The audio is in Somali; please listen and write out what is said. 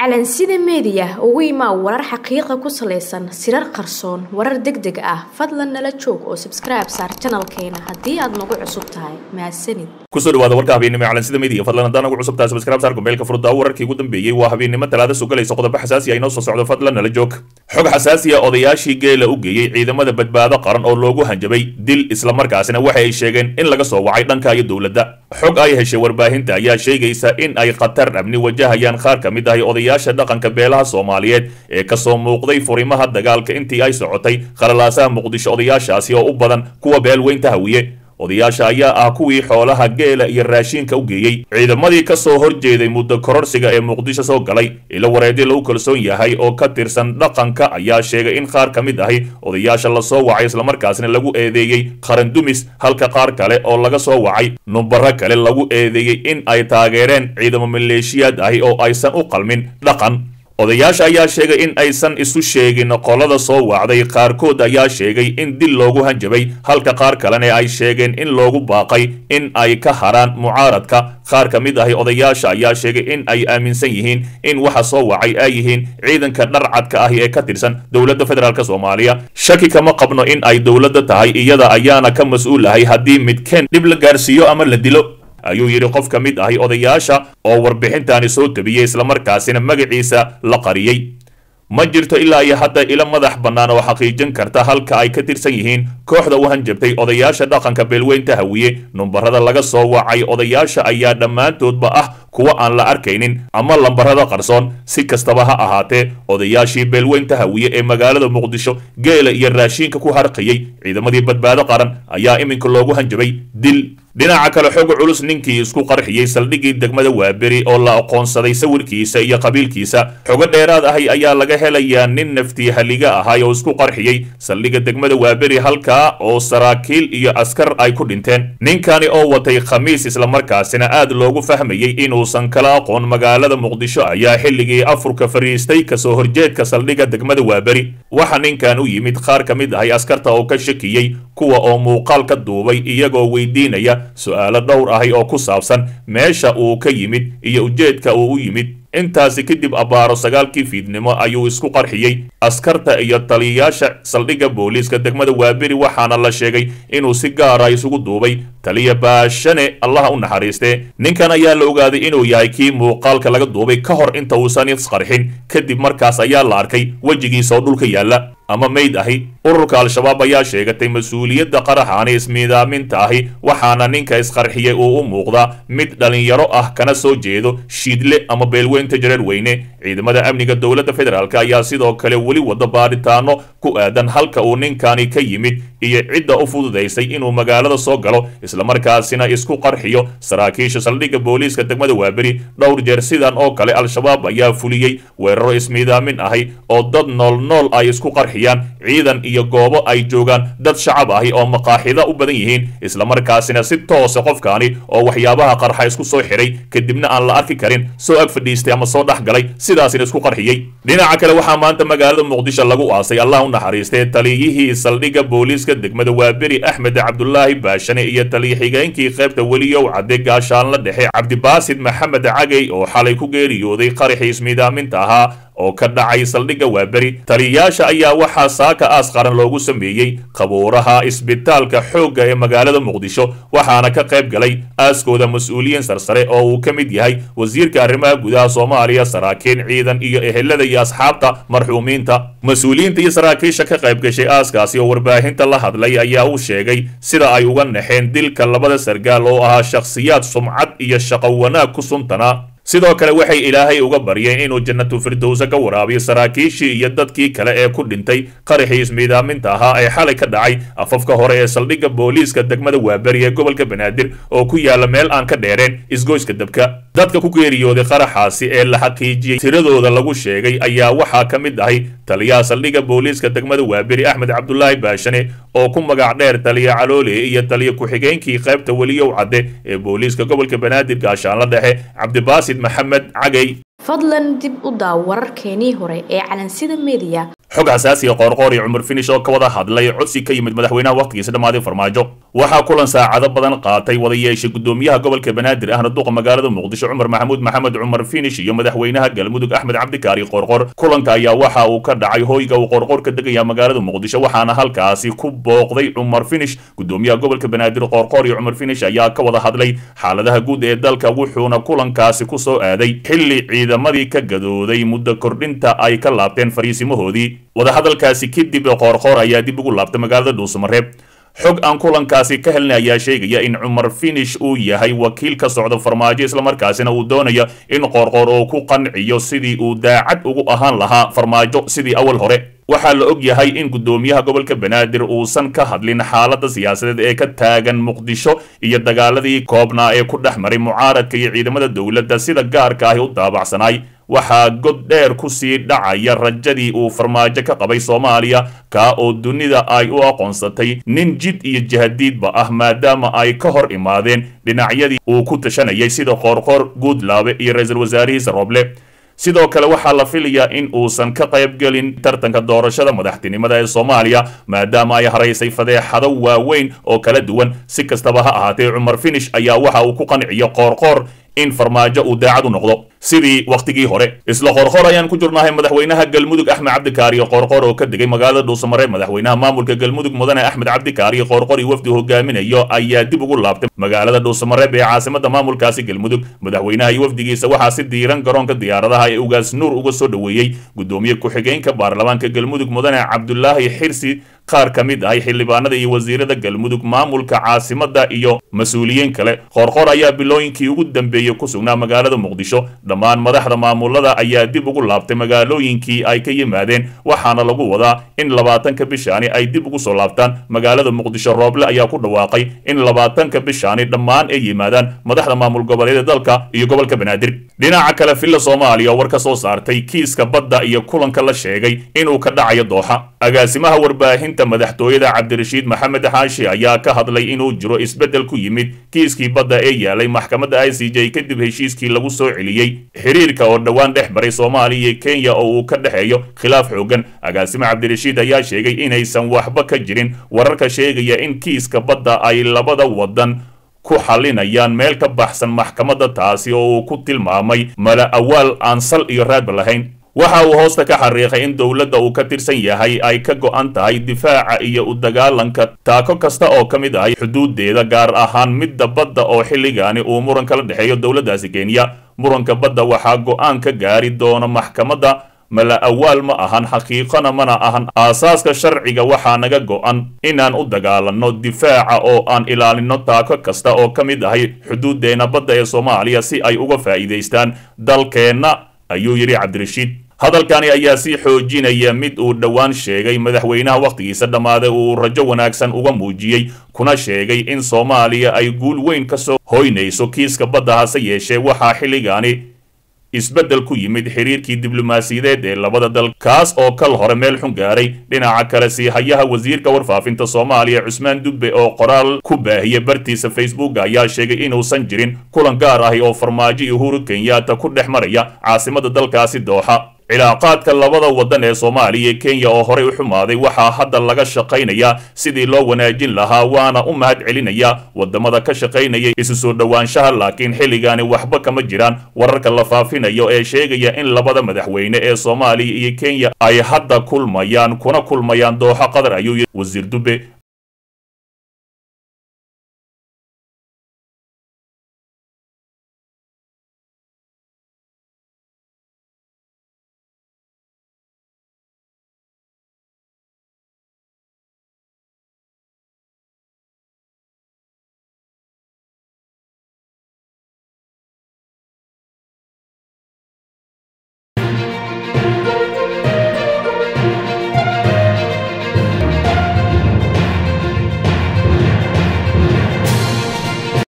calansida meediya ugu imaa warar xaqiiqa ku salaysan sirar qarsoon warar deg deg ah fadlan nala joog oo sabskribe saar janalkeena haddii aad nagu cusub tahay mahadsanid kusoo dhawaada warka habeennimo calansida media fadlan haddaan ugu cusub tahay sabskribe saar gombeelka furdaa wararkii ugu dambeeyey waa habeennimo talaada sugalaysa qodobo xasaasi ah inoo soo socdo fadlan nala joog xog xasaasi ah odayaashii geela u geeyey ciidamada badbaado qaran oo loogu hanjabay dil islamarkaasina waxa ay sheegeen in laga soo wacay dhanka iyo dowladda xog ay heshay warbaahinta ayaa sheegaysa in ay khatar amni wajahayaan qaar ka mid ahi odayaasha dhaqanka beelaha soomaaliyeed ee kasoo muuqday furimaha dagaalka intii ay socotay khalalaasaha muqdisho odayaashaasi oo u badan kuwa beelweynta hawiye odayaasha ayaa ah kuwii xoolaha geela iyo raashiinka u geeyey ciidamadii ka soo horjeeday muddo kororsiga ee muqdisho soo galay ilo wareedyo lagu kalsoon yahay oo ka tirsan dhaqanka ayaa sheegay in qaar ka mid ahi odayaasha lasoo wacay islamarkaasna lagu eedeeyey qarandumis halka qaar kale oo laga soo wacay numbaro kale lagu eedeeyey in ay taageereen ciidamo maleeshiyaad ahi oo aysan u qalmin dhaqan odayaasha ayaa sheegay in aysan isu sheegin qolada soo wacday qaarkood ayaa sheegay in dil loogu hanjabay halka qaar kalena ay sheegeen in loogu baaqay in ay ka haraan mucaaradka qaar ka mid ahi odayaasha ayaa sheegay in ay aaminsan yihiin in waxa soo wacay ay yihiin ciidanka dharcadka ahi ee ka tirsan dowladda federaalk soomaaliya shaki kama qabno in ay dowladda tahay iyada ayaana ka mas-uulahay haddii midkeen dhib la gaarsiiyo ama la dilo ayuu yidhi qof ka mid ahi odayaasha oo warbixintaani soo tabiyey islamarkaasina magaciisa la qariyey ma jirto ilaa iyo hadda ilo madax bannaan oo xaqiijin karta halka ay ka tirsan yihiin kooxda u hanjabtay odayaasha dhaqanka beelweynta hawiye numbarada laga soo wacay odayaasha ayaa dhammaantoodba ah kuwa aan la arkaynin ama lambarada qarsoon si kastaba ha ahaatee odayaashii beelweynta hawiye ee magaalada muqdisho geela iyo raashiinka ku harqiyey ciidamadii badbaado qaran ayaa iminka loogu hanjabay dil dhinaca kale xog culus ninkii isku qarxiyey saldhiggii degmada waaberi oo la aqoonsaday sawirkiisa iyo qabiilkiisa xogo dheeraad ahi ayaa laga helayaa nin naftii haliga ahay oo isku qarxiyey saldhigga degmada waaberi halkaa oo saraakiil iyo askar ay ku dhinteen ninkani oo watay khamiis islamarkaasina aad loogu fahmayey inuusan kala aqoon magaalada muqdisho ayaa xilligii afurka fariistay kasoo horjeedka saldhigga degmada waaberi waxa ninkan u yimid qaar ka mid ahay askarta oo ka shakiyey kuwa oo muuqaal ka duubay iyagoo weydiinaya su-aalo dhowr ahi oo ku saabsan meesha uu ka yimid iyo ujeedka uu u yimid intaasi kadib abbaaro sagaalkii fiidnimo ayuu isku qarxiyey askarta iyo taliyayaasha saldhigga booliiska degmada waaberi waxaana la sheegay inuu si gaara isugu duubay taliya baashane allaha u naxariistee ninkan ayaa la ogaaday inuu yahay kii muuqaalka laga duubay ka hor inta uusan isqarxin kadib markaas ayaa la arkay wejigiisa oo dhulka yaalla ama mayd ahi ururka al-shabaab ayaa sheegatay mas-uuliyadda qaraxaani ismiidaaminta ahi waxaana ninka isqarxiyey uu u muuqdaa mid dhallinyaro ah kana soo jeedo shiidle ama beelweynta jareer weyne ciidamada amniga dowladda federaalk ayaa sidoo kale weli wada baadhitaano ku aadan halka uu ninkani ka yimid iyo cidda u fududaysay inuu magaalada soo galo islamarkaasina isku qarxiyo saraakiisha saldhigga booliiska degmada waaberi dhowr jeer sidan oo kale al-shabaab ayaa fuliyey weeraro ismiidaamin ahi oo dad nool nool ay isku qarxiyaan ciidan iyo goobo ay joogaan dad shacab ahi oo maqaaxida u badan yihiin islamarkaasina si toosa qofkaani oo waxyaabaha qarxa isku soo xiray kadibna aan la arki karin soo ag fadhiistay ama soo dhex galay sidaasina isku qarxiyey dhinaca kale waxaa maanta magaalada muqdisho lagu aasay allah u naxariistee taliyihii saldhigga booliiska degmada waaberi axmed cabdulaahi baashane iyo taliya xigeenkii qaybta weliyow cadde gaashaanla dhexe cabdibaasid maxamed cagey oo xalay ku geeriyooday qaraxii ismiidaaminta ahaa oo ka dhacay saldhigga waaberi taliyayaasha ayaa waxaa saaka aas qaran loogu sameeyey qabuuraha isbitaalka xoogga ee magaalada muqdisho waxaana ka qayb galay aaskooda mas-uuliyiin sarsare oo uu ka mid yahay wasiirka arrimaha gudaha soomaaliya saraakiin ciidan iyo ehelada iyo asxaabta marxuumiinta mas-uuliyiinta iyo saraakiisha ka qayb gashay aaskaasi oo warbaahinta la hadlay ayaa u sheegay sida ay uga naxeen dilka labada sargaal oo ahaa shakhsiyaad sumcad iyo shaqo wanaag ku suntanaa sidoo kale waxay ilaahay uga baryeen inuu jannatu firdowsa ka waraabiyo saraakiishii iyo dadkii kale ee ku dhintay qaraxii ismiidaaminta ahaa ee xalay ka dhacay afafka hore ee saldhigga booliiska degmada waaberi ee gobolka banaadir oo ku yaala meel aan ka dheereen isgoyska dabka dadka ku geeriyooday qaraxaasi ee la xaqiijiyey tiradooda lagu sheegay ayaa waxaa ka mid ahay taliyaha saldhigga booliiska degmada waaberi axmed cabdulaahi baashane oo ku magac dheer taliya caloole iyo taliya ku-xigeenkii qaybta weliyow cadde ee booliiska gobolka banaadir gaashaanla dhexe cabdibaasid maxamed cagey fadlan dib u daaw wararkeenii hore ee calansida meediya xog xasaasiya qoorqoor iyo cumar finish oo ka wada hadlay codsi ka yimid madaxweynaha wakhtigiisa dhammaaday farmaajo waxaa kulan saacado badan qaatay wada yeeshay gudoomiyaha gobolka banaadir ahna duqa magaalada muqdisho cumar maxamuud maxamed cumar finish iyo madaxweynaha galmudug axmed cabdikaari qoorqor kulanka ayaa waxa uu ka dhacay hoyga uu qoorqor ka degaya magaalada muqdisho waxaana halkaasi ku booqday cumar finish gudoomiyaha gobolka banaadir qoorqor iyo cumar finish ayaa ka wada hadlay xaaladaha guud ee dalka wuxuuna kulankaasi ku soo aaday xilli ciidamadii ka gadooday muddo kordhinta ay ka laabteen fariisimahoodii wadahadalkaasi kadib qoorqoor ayaa dib ugu laabtay magaalada dhuusamareeb xog aan kulankaasi ka helnay ayaa sheegaya in cumar finish uu yahay wakiil ka socda farmaajo islamarkaasina uu doonayo in qoorqoor oo ku qanciyo sidii uu daacad ugu ahaan lahaa farmaajo sidii awal hore waxaa la og yahay in gudoomiyaha gobolka banaadir uusan ka hadlin xaalada siyaasadeed ee ka taagan muqdisho iyo dagaaladii koobnaa ee ku dhex maray mucaaradka iyo ciidamada dowladda sida gaarka ahi u daabacsanaay waxaa god dheer ku sii dhacaya rajadii uu farmaajo ka qabay soomaaliya kaa oo dunida ay u aqoonsatay nin jid iyo jahadiidba ah maadaama ay ka hor imaadeen dhinacyadii uu ku tashanayay sida qoorqoor guudlaabe iyo ra-iisul wasaarihiisa rooble sidoo kale waxaa la filayaa in uusan ka qaybgelin tartanka doorashada madaxtinimada ee soomaaliya maadaama ay haraysay fadeexado waaweyn oo kala duwan si kastaba ha ahaatee cumar finish ayaa waxa uu ku qanciyo qoorqoor in farmaajo uu daacad u noqdo sidii wakhtigii hore isla qorqor ayaan ku jirnahay madaxweynaha galmudug axmed cabdikaariyo qoorqor oo ka degay magaalada dhuusamareeb madaxweynaha maamulka galmudug mudane axmed cabdikaariyo qoorqor iyo wafdi hogaaminayo ayaa dib ugu laabtay magaalada dhuusamareeb ee caasimada maamulkaasi galmudug madaxweynaha iyo wafdigiisa waxaa si diiran garoonka diyaaradaha ee ugaas nuur uga soo dhoweeyey gudoomiye ku-xigeenka baarlamaanka galmudug mudane cabdulaahi xirsi qaar ka mid ahay xildhibaanada iyo wasiirada galmudug maamulka caasimada iyo mas-uuliyiin kale qoorqor ayaa bilooyinkii ugu dambeeyey ku sugnaa magaalada muqdisho dhammaan madaxda maamulada ayaa dib ugu laabtay magaalooyinkii ay ka yimaadeen waxaana lagu wadaa in labaatanka bishaani ay dib ugu soo laabtaan magaalada muqdisho rooble ayaa ku dhawaaqay in labaatanka bishaani dhammaan ay yimaadaan madaxda maamul goboleeda dalka iyo gobolka banaadir dhinaca kale villa soomaaliya oo war ka soo saartay kiiska badda iyo kulanka la sheegay inuu ka dhacayo dooxa agaasimaha warbaahinta madaxtooyada cabdirashiid maxamed xaashi ayaa ka hadlay inuu jiro isbeddel ku yimid kiiskii badda ee yaalay maxkamadda i c j kadib heshiiskii lagu soo celiyey xiriirka oo dhowaan dhex baray soomaaliya iyo kenya oo uu ka dhexeeyo khilaaf xoogan agaasime cabdirashiid ayaa sheegay inaysan waxba ka jirin wararka sheegaya in kiiska badda ay labada wadan ku xalinayaan meel ka baxsan maxkamadda taasi oo uu ku tilmaamay mala awaal aan sal iyo raadba lahayn waxa uu hoosta ka xariiqay in dowladda uu ka tirsan yahay ay ka go'an tahay difaaca iyo u dagaalanka taako kasta oo ka mid ahay xuduudeeda gaar ahaan midda badda oo xilligaani uu muran kala dhexeeyo dowladdaasi kenya muranka badda waxaa go'aan ka gaari doona maxkamadda mala awaal ma ahan xaqiiqona mana ahan aasaaska sharciga waxaa naga go'an inaan u dagaalanno difaaca oo aan ilaalinno taako kasta oo ka mid ahay xuduuddeenna badda ee soomaaliya si ay uga faa'iidaystaan dalkeenna ayuu yidhi cabdirashiid hadalkani ayaa sii xoojinaya mid uu dhowaan sheegay madaxweynaha wakhtigiisa dhammaaday uu rajo wanaagsan uga muujiyey kuna sheegay in soomaaliya ay guul weyn ka soo hoynayso kiiska badda hase yeeshee waxaa xilligaani isbeddel ku yimid xiriirkii diblomaasiyadeed ee labada dal kaas oo kal hore meel xun gaaray dhinaca kale siihayaha wasiirka warfaafinta soomaaliya cusmaan dubbe oo qoraal ku baahiyey bartiisa facebook ayaa sheegay inuusan jirin kulan gaar ahi oo farmaajo iyo uhuru kenyaata ku dhex maraya caasimada dalkaasi dooxa cilaaqaadka labada waddan ee soomaaliya iyo kenya oo horey u xumaaday waxaa hadda laga shaqaynayaa sidii loo wanaajin lahaa waana u mahad celinayaa wadamada ka shaqaynaya isu soo dhowaanshaha laakiin xilligaani waxba kama jiraan wararka la faafinayo ee sheegaya in labada madaxweyne ee soomaaliya iyo kenya ay hadda kulmayaan kuna kulmayaan dooxo qatar ayuu yidhi wasiir dube